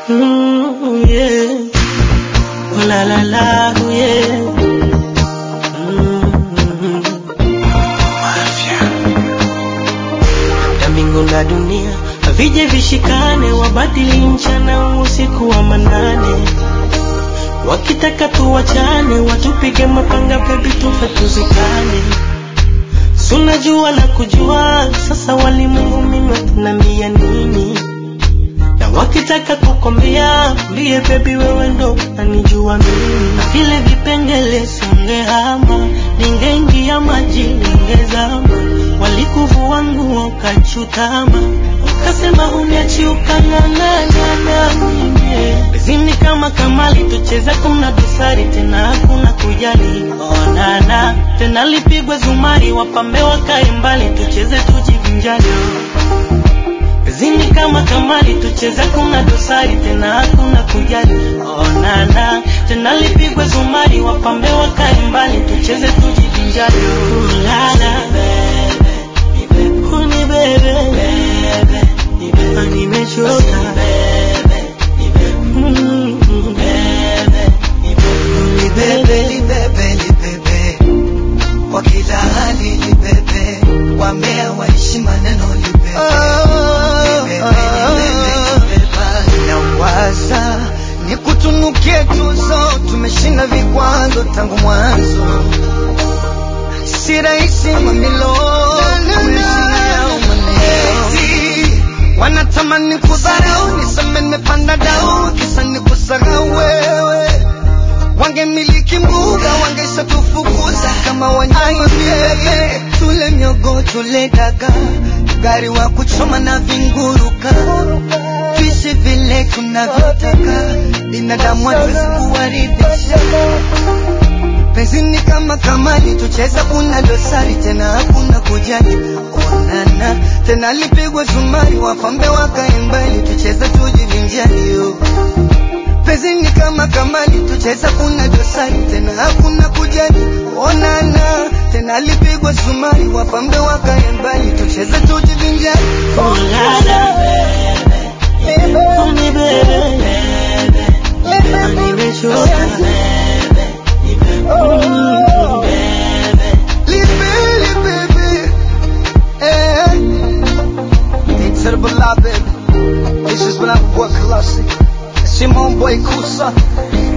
Mm, yeah. Oh, la la la, oh, yeah. Mm. Na mbingu na dunia vije vishikane, wabadili mchana usiku wa manane, wakitaka tuwachane, watupige mapanga, bebi tufe tuzikane. Sunajua na kujua sasa, walimwengu mimi watanambia nini? na wakitaka kukwambia mbie bebi, wewe ndo unanijua mimi, na vile vipengele songehama, ningeingia maji ningezama, walikuvua nguo ukachutama, ukasema huniachi ukang'ang'ana na mimi bezini kama kamali, tucheza kuna dosari tena hakuna kujali, onana tena lipigwe zumari, wapambe wakae mbali, tucheze tujivinjali Zini kama kamali tucheza kuna dosari tena hakuna kujali onana tena lipigwe zumari wapambe wakae mbali tucheze tujivinjari ulala uni bebe Ah, nimechoka Mm, uni bebe libebe libebe kwa kila hali libebe wambea waishi maneno libebe Libebe, libebe, libebe. nawaza ni kutunukie tuzo tumeshinda vikwazo tangu mwanzo si rahisi mamilo kuheshimu yao maneno wanatamani kudharau niseme nimepanda dau kisa ni kusahau wewe wangemiliki mbuga wangesha tufukuza kama wanyama vile tule miogo tule daga gari wa kuchoma na vinguruka tuishi vile tunavyotaka binadamu hatuwezi kuwaridhisha penzi ni kama kamali tucheza kuna dosari tena hakuna kujali onana tena lipigwe zumari wafambe wakae mbali tucheze tujivinjali yo penzi ni kama kamali tucheza kuna dosari tena hakuna kujali onana tena lipigwe zumari wafambe wakae mbali tucheze tujivinjali ulala uni bebe Ah, nimechoka Mm. Libeli baby eh Incredible love baby This is when I work classic Simon Boy Kusa